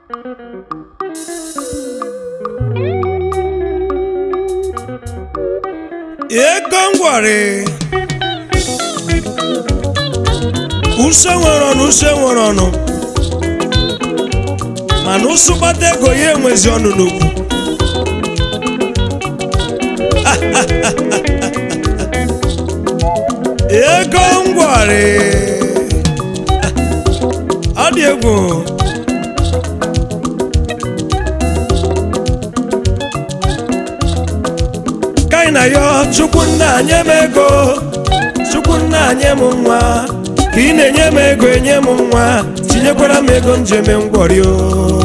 ego ngwari use nwere ọnụ use nwere ọnụ mana ụsụ gbata ego ya enwezi ọnụ n'okwu ego ngwari ọ dị egwu ka anyị na ya chukwu nna nye m ego chukwu nna nye m nwa ka ị na-enye m ego enye m nwa tinyekwara m ego njem ngwọri o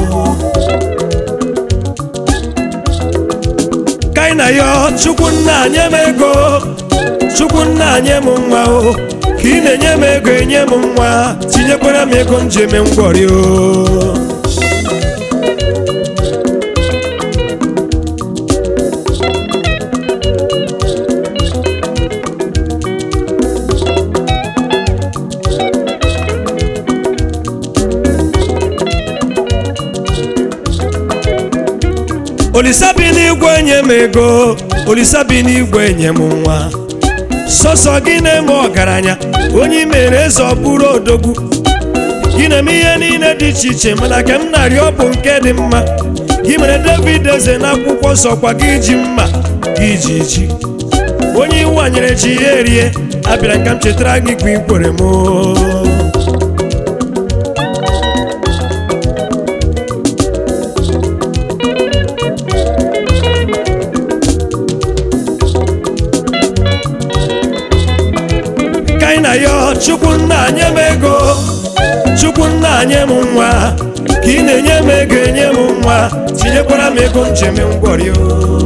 ka anyị na ya chukwu nna nye m ego chukwu nna nye m nwa o ka ị na-enye m ego enye m nwa tinyekwara m ego njem ngwọri o olisa bi n'igwe nye m ego olisa bi n'igwe nye m nwa sọsọ gị na-eme ọgaranya onye mere eze ọ bụrụ odogwu gị na-eme ihe niile dị iche iche mana ka m na-arịọ ọ bụ nke dị mma gị mere david eze n'akwụkwọ nsọ kwa gị ji mma gị ji ji onye iwanyere ji ya erie abịara ka m chetara gị kwa ikwere m ka anyị na ya chukwu nna nye m ego chukwu nna nye m nwa ka ị na-enye m ego enye m nwa tinyekwara m ego njem ngwọrị o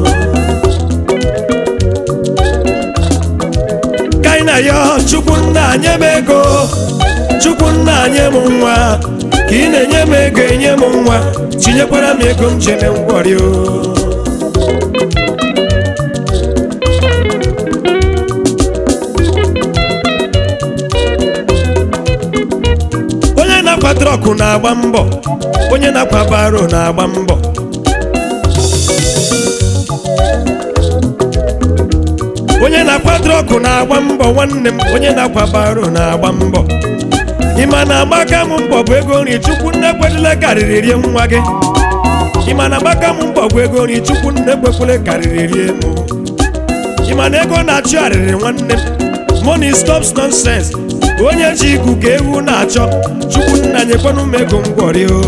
ka anyị na ya chukwu nna nye m ego chukwu nna nye m nwa ka ị na-enye m ego enye m nwa tinyekwara m ego njem ngwọrị o onye na-akwa trọkụ na-agba mbọ onye na-akwa baro na-agba mbọ onye na-akwa trọkụ na-agba mbọ nwanne m onye na-akwa baro na-agba mbọ ịma na agbaka m mbọ bụ ego nri chukwu nne kwedịle karịrị rie nwa gị ịma na agbaka m mbọ bụ ego nri chukwu nne kwekwele karịrị rie m ịma na ego na-achụ arịrị nwanne m money stops nonsense onye ji igu ka ewu na-achọ chukwu nna nyekwanụ m ego ngwọrị o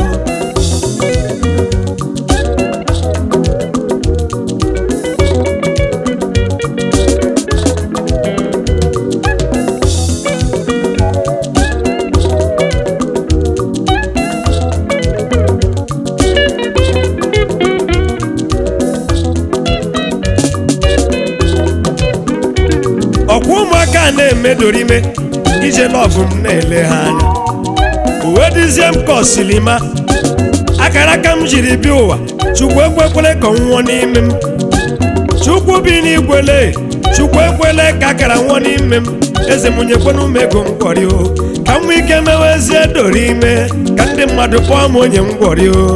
ọkwa ụmụaka na-emedoro ime ije lọvụ m na-ele ha anya uwe dịzie m ka osilima akara aka m jiri bịa ụwa chukwu ekwekwele ka ọ nwụọ n'ime m chukwu bi n'igwele chukwu ekwele ka akara nwụọ n'ime m eze m nyekwenụ m ego ngwọrị o ka m nwee ike mewezie doro ime ka ndị mmadụ kpọọ m onye ngwọrị o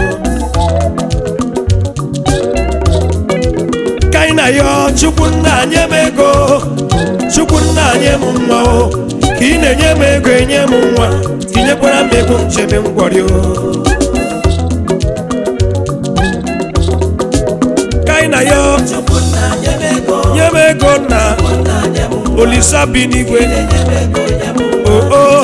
ka anyị na ya chukwu nna nye m ego chukwu nna nye m nwa o ka ị na-enye m ego enye m nwa tinyekwara m ego nchebe ngwọrị o ka anyị na ya nye m ego na olisa bi n'igwe oo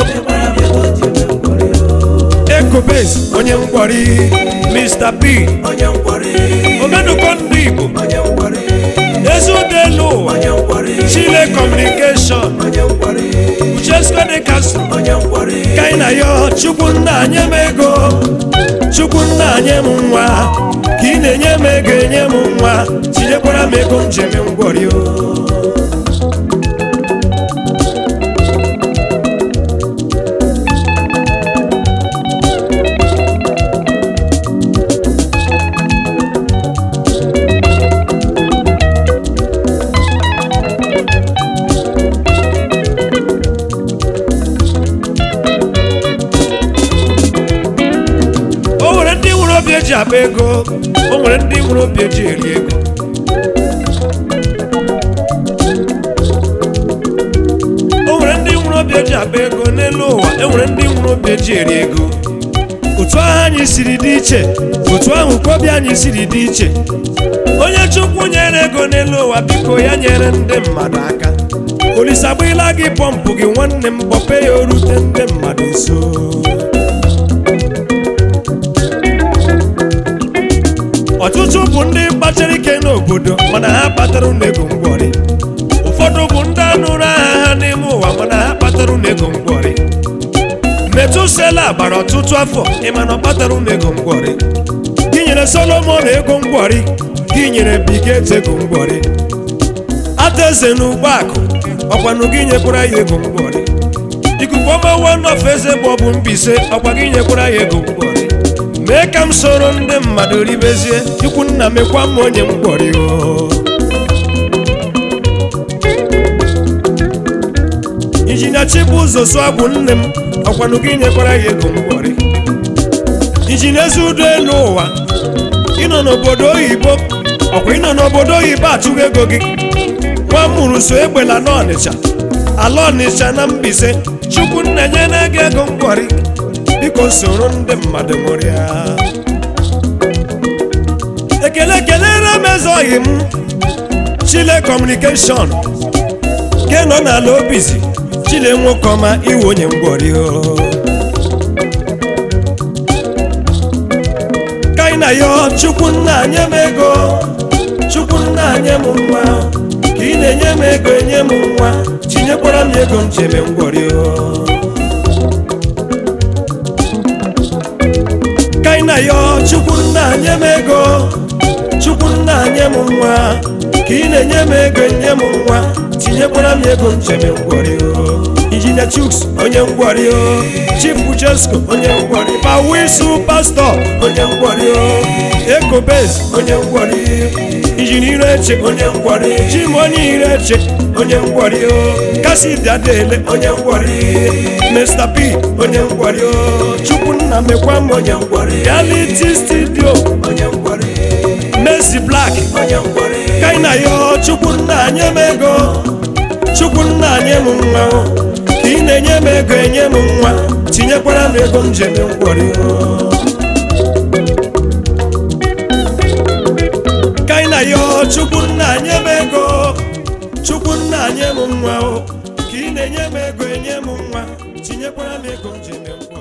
ekobes onye ngwọrị mr b omenuko ndị igbo ezudelu ụwa chile kọmunikeshọn uchesko dị kasụ ka anyị na ya chukwu nna nye m ego chukwu nna nye m nwa ka ị na-enye m ego enye m nwa tinyekwara m ego njem ngwọrị o obi eji akpa ego o nwere ndị nwere obi eji eri ego o nwere ndị nwere obi eji akpa ego n'elu ụwa e nwere ndị nwere obi eji eri ego otu ahụ anyị siri dị iche otu ahụ ka obi anyị siri dị iche onye chukwu nyere ego n'elu ụwa biko ya nyere ndị mmadụ aka olisa agbịla gị pọmpụ gị nwanne m kpọpe ya orute ndị mmadụ nso ọtụtụ bụ ndị kpachara ike n'obodo mana ha kpatara ego ngwọrị ụfọdụ bụ ndị anụrụ aha ha n'ime ụwa mana ha kpatara ego ngwọrị metusela gbara ọtụtụ afọ ịma na ọ kpatara ego ngwọrị gị nyere solomon ego ngwọrị gị nyere biget ego ngwọrị adaeze na ụgbọakụ ọkwanụ gị nyekwara ya ego ngwọrị ikuku ọma wanof eze bụ ọbụ mbise ọkwa gị nyekwara ya ego ngwọrị mee ka m soro ndị mmadụ ribezie ikwu nna mekwa m onye ngwọrị o injinia chibụzọ sụagwụ nne m ọkwanụ gị nyekwara ya ego ngwọrị injinia ezi udo elu ụwa ịnọ n'obodo oyibo ọkwa ịnọ n'obodo oyibo achụghị ego gị nwa m mụrụ so egbela n'ọnịcha ala ọnịcha na mbise chukwu nna nye na gị ego ngwọrị biko soro ndị mmadụ ṅụrịa ekele kelere m eze oyi m chile kọmunikeshọn ke nọ n'ala obizi chile nwoke ọma iwe onye ngwọrị o ka anyị na ya chukwu nna nye m ego chukwu nna nye m nwa ka ị na-enye m ego enye m nwa tinyekwara m ego m cheme ngwọrị o ka anyị na ya chukwu nna nye m ego chukwu nna nye m nwa ka ị na-enye m ego enye m nwa tinyekwara m ego m cheme ngwọrị o injinia chuks onye ngwọrị o chief uchesko onye ngwọrị pawisu pastọ onye ngwọrị o ekobez onye ngwọrị injinia ireche onye ngwọrị chim onye ireche onye ngwọrị o kasidi adele onye ngwọrị mr p onye ngwọrị o chukwunna mekwa m onye ngwọrị reality studio onye ngwọrị Mercy Black onye ngwọrị kaina yo chukwunna nye m ego chukwunna nye m nwa o. ka ị na-enye m ego enye m nwa tinyekwara m ego m jeme ngwọrị o. kaina yo chukwunna nye m ego chukwunna nye m nwa o ka ị na-enye m ego enye m nwa tinyekwara m ego m jeme ngwọrị